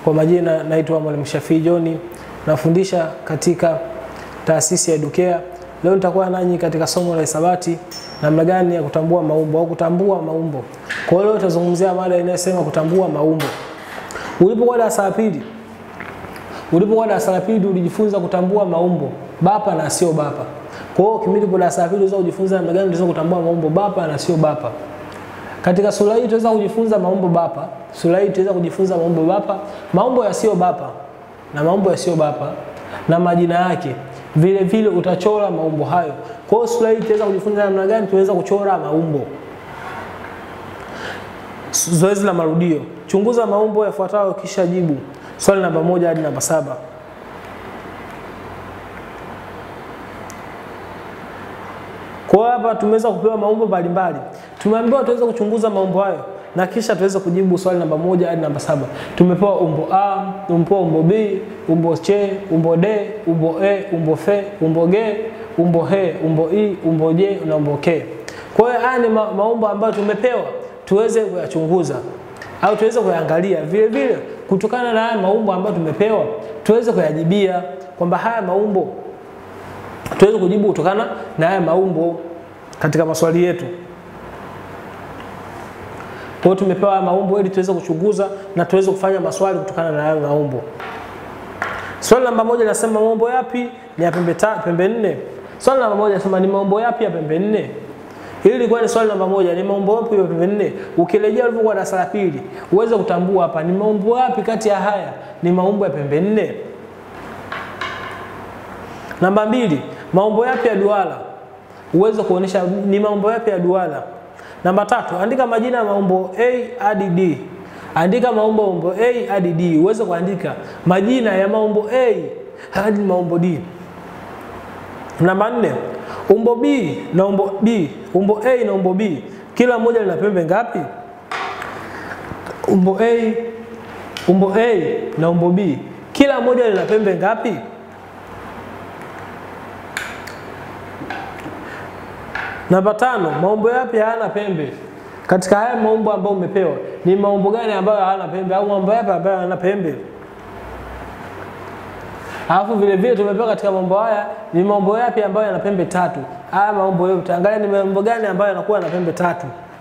Kwa majina naitwa Mwalimu Shafii John, nafundisha katika taasisi ya Educare. Leo nitakuwa nanyi katika somo la hisabati, namna gani ya kutambua maumbo au kutambua maumbo. Kwa hiyo leo tutazungumzia mada inayosema kutambua maumbo. Ulipokuwa darasa la pili, ulipokuwa darasa la pili ulijifunza kutambua maumbo bapa na sio bapa. Kwa hiyo kipindi ulipo darasa la pili unaweza kujifunza namna gani unaweza kutambua maumbo bapa na sio bapa. Katika sura hii tutaweza kujifunza maumbo bapa. Sura hii tutaweza kujifunza maumbo bapa, maumbo yasiyo bapa na maumbo yasiyo bapa na majina yake. Vile vile utachora maumbo hayo. Kwa hiyo sura hii tutaweza kujifunza namna gani tunaweza kuchora maumbo. Zoezi la marudio. Chunguza maumbo yafuatayo kisha jibu. Swali namba moja hadi namba saba. Kwa hapa tumeweza kupewa maumbo mbalimbali. Tumeambiwa tuweze kuchunguza maumbo hayo na kisha tuweze kujibu swali namba moja hadi namba saba. Tumepewa umbo A, tumepewa umbo B, umbo C, umbo D, umbo E, umbo F, umbo G, umbo H, umbo I, umbo J na umbo K. Kwa hiyo haya ni ma maumbo ambayo tumepewa tuweze kuyachunguza au tuweze kuyaangalia. Vile vile kutokana na haya maumbo ambayo tumepewa tuweze kuyajibia kwamba haya maumbo tuweze kujibu kutokana na haya maumbo katika maswali yetu. Kwa hiyo tumepewa haya maumbo ili tuweze kuchunguza na tuweze kufanya maswali kutokana na haya maumbo. Swali namba moja linasema maumbo yapi ni ya pembe ta, pembe nne? Swali namba moja linasema ni maumbo yapi ya pembe nne? Hili lilikuwa ni swali namba moja, ni maumbo yapi ya pembe nne? Ukirejea ulivyokuwa darasa la pili, uweze kutambua hapa ni maumbo yapi kati ya haya ni maumbo ya pembe nne. Namba mbili, maumbo yapi ya duara? Uweze kuonesha ni maumbo yapi ya duara. Namba tatu, andika majina ya maumbo A hadi D. Andika maumbo maumbo A hadi D. Uweze kuandika majina ya maumbo A hadi maumbo D. Namba nne, umbo B na umbo B, umbo A na umbo B, kila moja lina pembe ngapi? Umbo A, umbo A na umbo B, kila moja lina pembe ngapi? Namba tano, maumbo yapi hayana pembe? Katika haya maumbo ambayo umepewa, ni maumbo gani ambayo hayana pembe au maumbo yapi ambayo hayana pembe? Alafu vile vile tumepewa katika maumbo haya ni maumbo yapi ambayo yana pembe tatu? Haya maumbo yote, angalia ni maumbo gani ambayo yanakuwa na pembe tatu.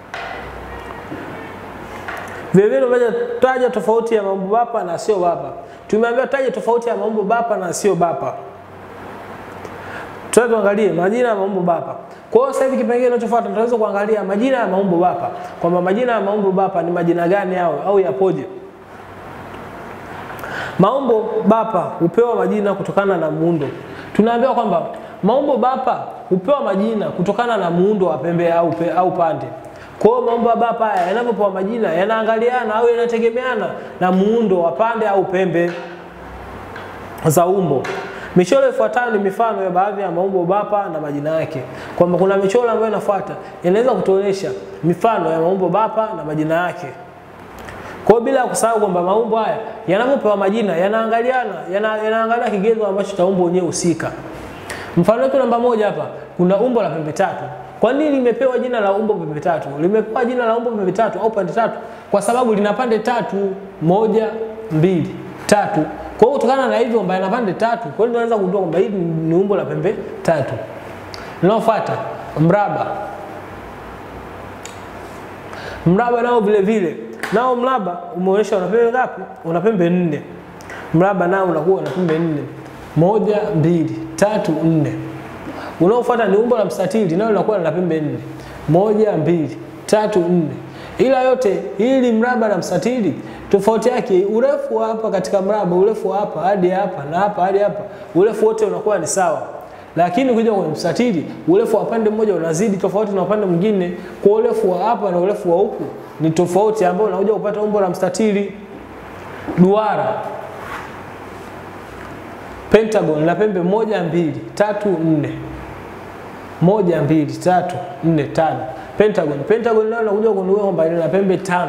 Vile vile tumeja taja tofauti ya maumbo bapa na sio bapa. Tumeambiwa taja tofauti ya maumbo bapa na sio bapa. Tuanze tuangalie majina ya maumbo bapa. Kwa hiyo sasa hivi kipengele kinachofuata tunaweza kuangalia majina ya maumbo bapa, kwamba majina ya maumbo bapa ni majina gani yao au yapoje. Maumbo bapa hupewa majina kutokana na muundo. Tunaambiwa kwamba maumbo bapa hupewa majina kutokana na muundo wa pembe au, pe, au pande. Kwa hiyo maumbo ya bapa haya yanapopewa majina yanaangaliana au yanategemeana na muundo wa pande au pembe za umbo. Michoro ifuatayo ni mifano ya baadhi ya maumbo bapa na majina yake. Kwamba kuna michoro ambayo inafuata inaweza kutuonyesha mifano ya maumbo bapa na majina yake. Kwa hiyo bila kusahau kwamba maumbo haya yanapopewa majina yanaangaliana, yana, yanaangalia kigezo ambacho cha umbo wenyewe husika. Mfano wetu namba moja hapa kuna umbo la pembe tatu. Kwa nini limepewa jina la umbo pembe tatu? Limepewa jina la umbo pembe tatu au pande tatu kwa sababu lina pande tatu, moja, mbili, tatu. Kwa hiyo kutokana na hivyo kwamba yana pande tatu, kwa hiyo tunaweza kugundua kwamba hili ni umbo la pembe tatu. Linalofuata mraba. Mraba nao vile vile nao mraba umeonyesha una pembe ngapi? Una pembe nne. Mraba nao unakuwa una pembe nne, moja, mbili, tatu, nne. Unaofuata ni umbo la mstatili, nao linakuwa na pembe nne, moja, mbili, tatu, nne. Ila yote hili mraba na mstatili tofauti yake urefu wa hapa katika mraba, urefu wa hapa hadi hapa na hapa hadi hapa, urefu wote unakuwa ni sawa. Lakini ukija kwenye mstatili, urefu wa pande mmoja unazidi tofauti na upande mwingine. Kwa urefu wa hapa na urefu wa huku ni tofauti, ambao unakuja kupata umbo la mstatili. Duara, pentagon la pembe moja, mbili, tatu, nne, moja, mbili, tatu, nne, tano. Pentagon, pentagon leo unakuja kugundua kwamba ina pembe tano.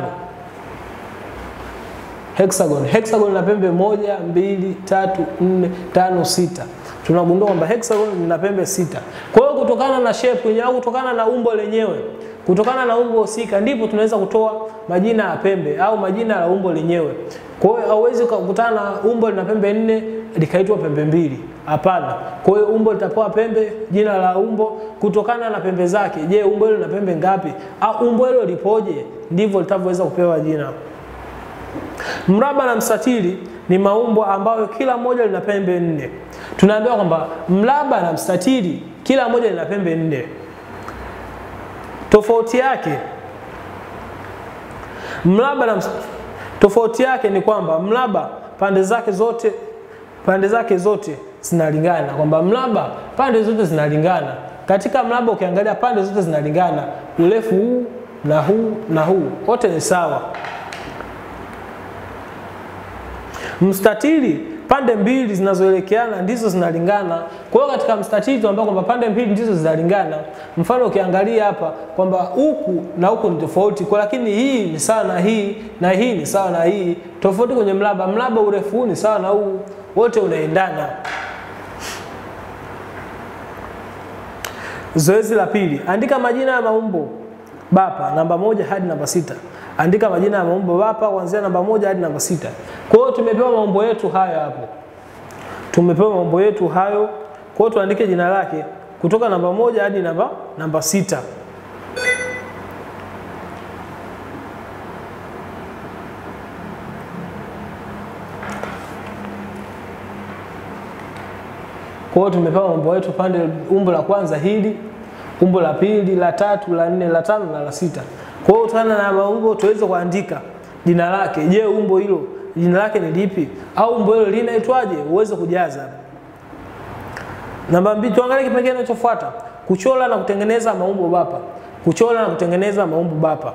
Hexagon, hexagon la pembe moja, mbili, tatu, nne, tano, sita. Tunagundua kwamba hexagon lina pembe sita. Kwa hiyo kutokana na shape yenyewe au kutokana na umbo lenyewe kutokana na umbo husika ndipo tunaweza kutoa majina ya pembe au majina ya umbo lenyewe. Kwa hiyo hauwezi kukutana na umbo lina pembe nne likaitwa pembe mbili. Hapana. Kwa hiyo umbo litapewa pembe, jina la umbo kutokana na pembe zake. Je, umbo hilo lina pembe ngapi? Au umbo hilo lipoje? Ndivyo litavyoweza kupewa jina. Mraba na mstatili ni maumbo ambayo kila moja lina pembe nne. Tunaambiwa kwamba mraba na mstatili kila moja lina pembe nne. Tofauti yake mraba na ms- tofauti yake ni kwamba mraba pande zake zote pande zake zote zinalingana, kwamba mraba pande zote zinalingana. Katika mraba ukiangalia pande zote zinalingana, urefu huu na huu na huu wote ni sawa. Mstatili pande mbili zinazoelekeana ndizo zinalingana. Kwa hiyo katika mstatili tunaambiwa kwamba pande mbili ndizo zinalingana. Mfano ukiangalia hapa kwamba huku na huku ni tofauti, kwa lakini hii ni sawa na hii na hii ni sawa na hii. Tofauti kwenye mraba, mraba urefu huu ni sawa na huu, wote unaendana. Zoezi la pili, andika majina ya maumbo bapa namba moja hadi namba sita. Andika majina ya maumbo bapa kuanzia namba moja hadi namba sita. Kwa hiyo tumepewa maumbo yetu hayo hapo, tumepewa maumbo yetu hayo. Kwa hiyo tuandike jina lake kutoka namba moja hadi namba namba sita. Kwa hiyo tumepewa maumbo yetu pande, umbo la kwanza hili, umbo la pili, la tatu, la nne, la tano na la sita. Kwa hiyo kutokana na maumbo tuweze kuandika jina lake. Je, umbo hilo jina lake ni lipi? Au umbo hilo linaitwaje? Uweze kujaza. Namba mbili, tuangalie kipengele kinachofuata: kuchora na kutengeneza maumbo bapa. Kuchora na kutengeneza maumbo bapa.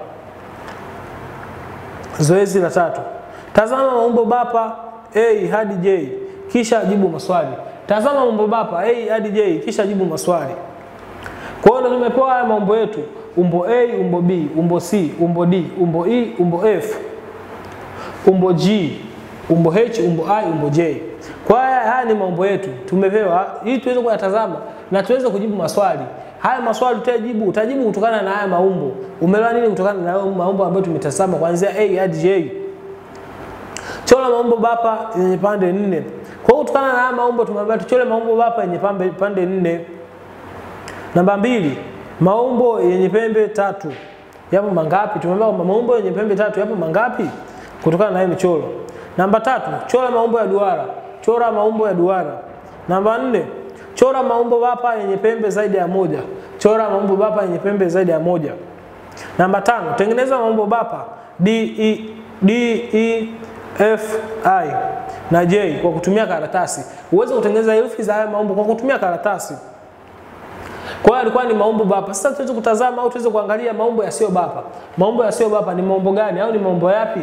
Zoezi la tatu, tazama maumbo bapa A hadi J kisha jibu maswali. Tazama maumbo bapa A hadi J kisha jibu maswali. Kwa hiyo tumepewa haya maumbo yetu: umbo A, umbo B, umbo C, umbo D, umbo E, umbo F, umbo G, umbo H, umbo I, umbo J. Kwa hiyo haya, haya ni maumbo yetu tumepewa, ili tuweze kuyatazama na tuweze kujibu maswali. Haya maswali utajibu, utajibu kutokana na haya maumbo. Umeelewa nini kutokana na haya maumbo ambayo tumetazama kuanzia A hadi J? Chora maumbo bapa yenye pande nne. Kwa hiyo kutokana na haya maumbo tumeambiwa tuchore maumbo bapa yenye pande, pande nne. Namba mbili, maumbo yenye pembe tatu yapo mangapi? Tumeambiwa kwamba maumbo yenye pembe tatu yapo mangapi kutokana na hiyo michoro. Namba tatu, chora maumbo ya duara. Chora maumbo ya duara. Namba nne, chora maumbo bapa yenye pembe zaidi ya moja. Chora maumbo bapa yenye pembe zaidi ya moja. Namba tano, tengeneza maumbo bapa D, E, D, E, F, I na J kwa kutumia karatasi. Uweze kutengeneza herufi za haya maumbo kwa kutumia karatasi. Kwa hiyo alikuwa ni maumbo bapa. Sasa tuweze kutazama au tuweze kuangalia maumbo yasiyo bapa. Maumbo yasiyo bapa ni maumbo gani au ni maumbo yapi?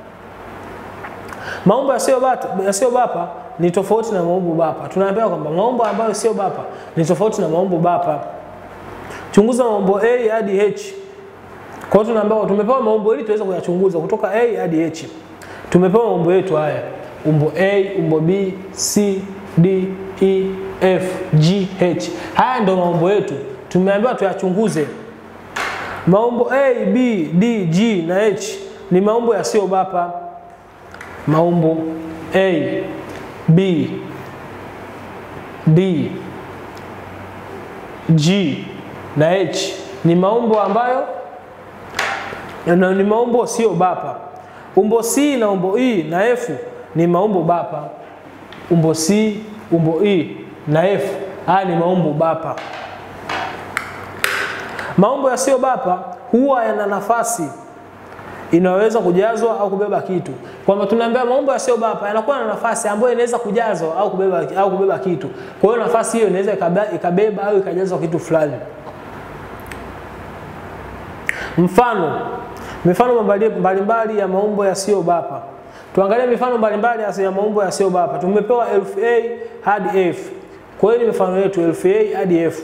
Maumbo yasiyo bapa, yasiyo bapa ni tofauti na maumbo bapa. Tunaambiwa kwamba maumbo ambayo sio bapa ni tofauti na maumbo bapa. Chunguza maumbo A hadi H. Kwa hiyo tunaambiwa tumepewa maumbo ili tuweze kuyachunguza kutoka A hadi H. Tumepewa maumbo yetu haya. Umbo A, umbo B, C, D, E, F, G, H. Haya ndio maumbo yetu. Tumeambiwa tuyachunguze. Maumbo A, B, D, G na H ni maumbo yasiyo bapa. Maumbo A, B, D, G na H ni maumbo ambayo na ni maumbo sio bapa. Umbo C na umbo E na F ni maumbo bapa. Umbo C, umbo E na F haya ni maumbo bapa. Maumbo yasiyo bapa huwa yana nafasi inaweza kujazwa au kubeba kitu. Kwamba tunaambia maumbo yasiyo bapa yanakuwa na nafasi ambayo inaweza kujazwa au kubeba, au kubeba kitu. Kwa hiyo nafasi hiyo inaweza ikabeba au ikajazwa kitu fulani. Mfano, mifano mbalimbali ya maumbo yasiyo bapa. Tuangalie mifano mbalimbali ya maumbo yasiyo bapa. Tumepewa herufi A hadi F. Kwa hiyo ni mifano yetu herufi A hadi F.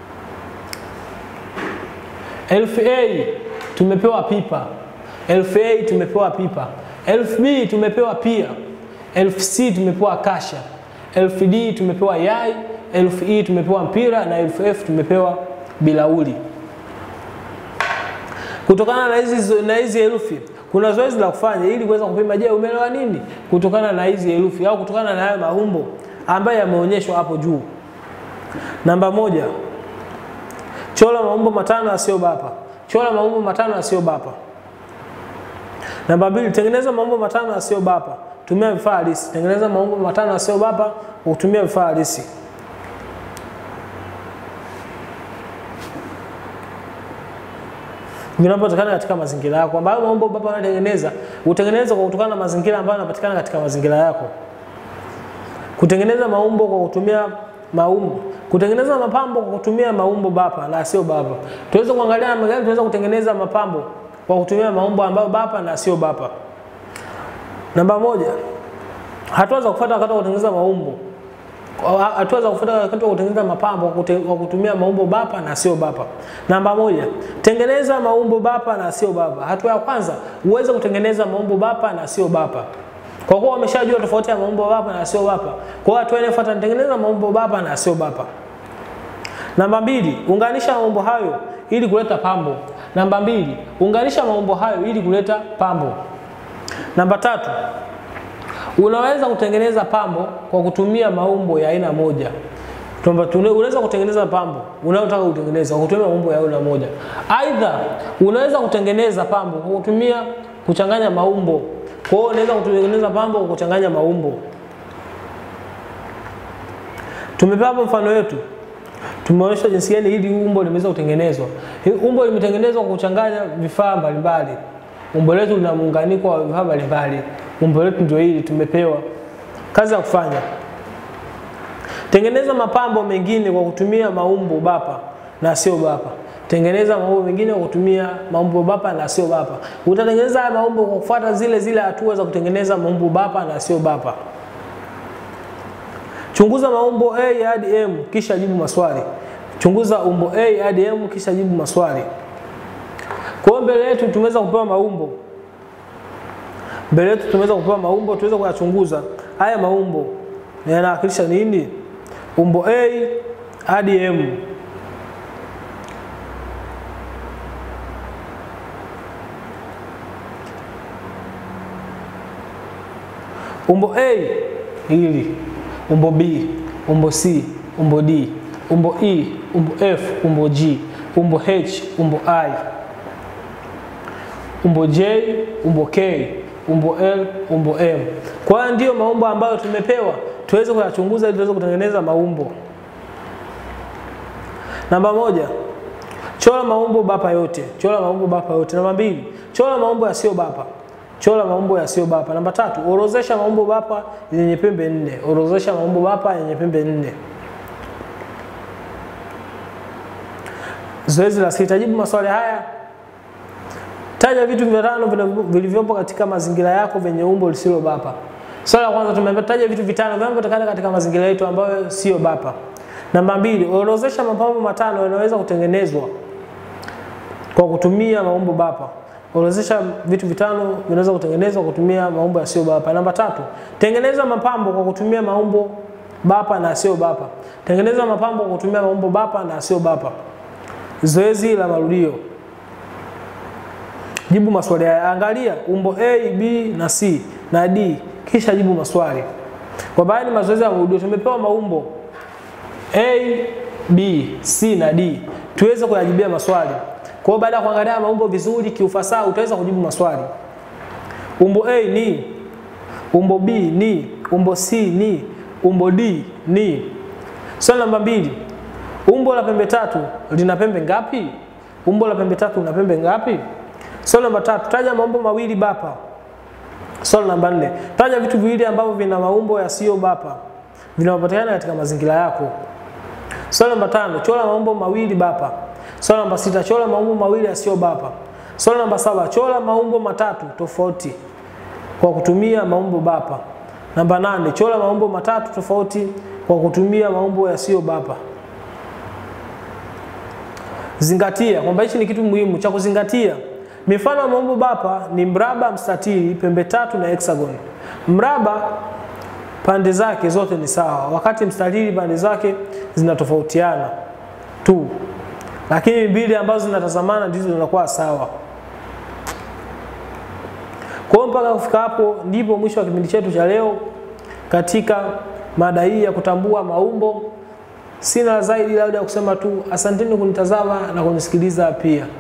Herufi A tumepewa pipa. Herufi A tumepewa pipa. Herufi B tumepewa pia. Herufi C tumepewa kasha. Herufi D tumepewa yai. Herufi E tumepewa mpira na herufi F tumepewa bilauri. Kutokana na hizi na hizi herufi kuna zoezi la kufanya ili kuweza kupima, je, umeelewa nini kutokana na hizi herufi au kutokana na haya maumbo ambayo yameonyeshwa hapo juu. Namba moja, chora maumbo matano yasiyobapa. Chora maumbo matano yasiyobapa. Namba mbili, tengeneza maumbo matano yasiyobapa. Tumia vifaa halisi. Tengeneza maumbo matano yasiyobapa kwa kutumia vifaa halisi. Vinapatikana katika mazingira yako, ambayo maumbo bapa unatengeneza utengeneza kwa kutokana na mazingira ambayo yanapatikana katika mazingira yako. Kutengeneza maumbo kwa kutumia maumbo, kutengeneza mapambo kwa kutumia maumbo bapa na sio bapa. Tuweze kuangalia namna gani tunaweza kutengeneza mapambo kwa kutumia maumbo ambayo bapa na sio bapa. Namba moja, hatua za kufuata wakati wa kutengeneza maumbo. Hatua za kufuata wakati wa kutengeneza mapambo kwa kutumia maumbo bapa na sio bapa. Namba moja, tengeneza maumbo bapa na sio bapa. Hatua ya kwanza, uweze kutengeneza maumbo bapa na sio bapa. Kwa kuwa wameshajua tofauti ya maumbo bapa na sio bapa, kwa hiyo hatua inayofuata nitengeneza maumbo bapa na sio bapa. Namba mbili, unganisha maumbo hayo ili kuleta pambo. Namba mbili, unganisha maumbo hayo ili kuleta pambo. Namba tatu, unaweza kutengeneza pambo kwa kutumia maumbo ya aina moja. Unaweza kutengeneza pambo unayotaka kutengeneza kwa kutumia maumbo ya aina moja. Aidha, unaweza kutengeneza pambo kwa kutumia kuchanganya maumbo. Kwa hiyo unaweza kutengeneza pambo kwa kuchanganya maumbo. Tumepewa hapo mfano wetu. Tumeonyesha jinsi gani hili umbo limeweza kutengenezwa. Hili umbo limetengenezwa kwa kuchanganya vifaa mbalimbali. Umbo letu lina muunganiko wa vifaa mbalimbali. Umbo letu ndio hili tumepewa. Kazi ya kufanya. Tengeneza mapambo mengine kwa kutumia maumbo bapa na sio bapa. Tengeneza maumbo mengine kwa kutumia maumbo bapa na sio bapa. Utatengeneza haya maumbo kwa kufuata zile zile hatua za kutengeneza maumbo bapa na sio bapa. Chunguza maumbo A hadi M kisha jibu maswali. Chunguza umbo A hadi M kisha jibu maswali. Kwa hiyo mbele yetu tumeweza kupewa maumbo. Mbele yetu tumeweza kupewa maumbo, tuweze kuyachunguza. Haya maumbo yanawakilisha nini? Umbo A hadi M. Umbo A hili, umbo B, umbo C, umbo D, umbo E, umbo F, umbo G, umbo H, umbo I, umbo J, umbo K, umbo L, umbo M. Kwa hiyo ndiyo maumbo ambayo tumepewa tuweze kuyachunguza ili tuweze kutengeneza maumbo. Namba moja, chora maumbo bapa yote. Chora maumbo bapa yote. Namba mbili, chora maumbo yasiyo bapa. Chora maumbo yasiyo bapa. Namba tatu, orozesha maumbo bapa yenye pembe nne. Orozesha maumbo bapa yenye pembe nne. Zoezi la sita, jibu maswali haya. Taja vitu vitano vilivyopo katika mazingira yako vyenye umbo lisilo bapa. Swali la kwanza tumeambiwa taja vitu vitano vinavyopatikana katika mazingira yetu ambayo sio bapa. Namba mbili, orodhesha mapambo matano yanayoweza kutengenezwa kwa kutumia maumbo bapa. Orodhesha vitu vitano vinaweza kutengenezwa kwa kutumia maumbo yasiyo bapa. Namba tatu, tengeneza mapambo kwa kutumia maumbo bapa na yasiyo bapa. Tengeneza mapambo kwa kutumia maumbo bapa na yasiyo bapa. Zoezi la marudio. Jibu maswali haya. Angalia umbo A, B na C na D kisha jibu maswali. Kwa baadhi mazoezi ya marudio tumepewa maumbo A, B, C na D. Tuweze kuyajibia maswali. Kwa hiyo baada ya kuangalia maumbo vizuri kiufasaha utaweza kujibu maswali. Umbo A ni, umbo B ni, umbo C ni, umbo D ni. Swali namba mbili. Umbo la pembe tatu lina pembe ngapi? Umbo la pembe tatu lina pembe ngapi? Swali namba tatu. Taja maumbo mawili bapa. Swali namba nne. Taja vitu viwili ambavyo vina maumbo yasiyo bapa vinavyopatikana katika mazingira yako. Swali namba tano. Chora maumbo mawili bapa. Swali namba sita. Chora maumbo mawili yasiyo bapa. Swali namba saba. Chora maumbo matatu tofauti kwa kutumia maumbo bapa. Namba nane. Chora maumbo matatu tofauti kwa kutumia maumbo yasiyo bapa. Zingatia kwamba hichi ni kitu muhimu cha kuzingatia. Mifano ya maumbo bapa ni mraba, mstatili, pembe tatu na hexagon. Mraba pande zake zote ni sawa, wakati mstatili pande zake zinatofautiana tu, lakini mbili ambazo zinatazamana ndizo zinakuwa sawa. Kwa hiyo mpaka kufika hapo ndipo mwisho wa kipindi chetu cha leo katika mada hii ya kutambua maumbo. Sina zaidi labda ya kusema tu asanteni kunitazama na kunisikiliza pia.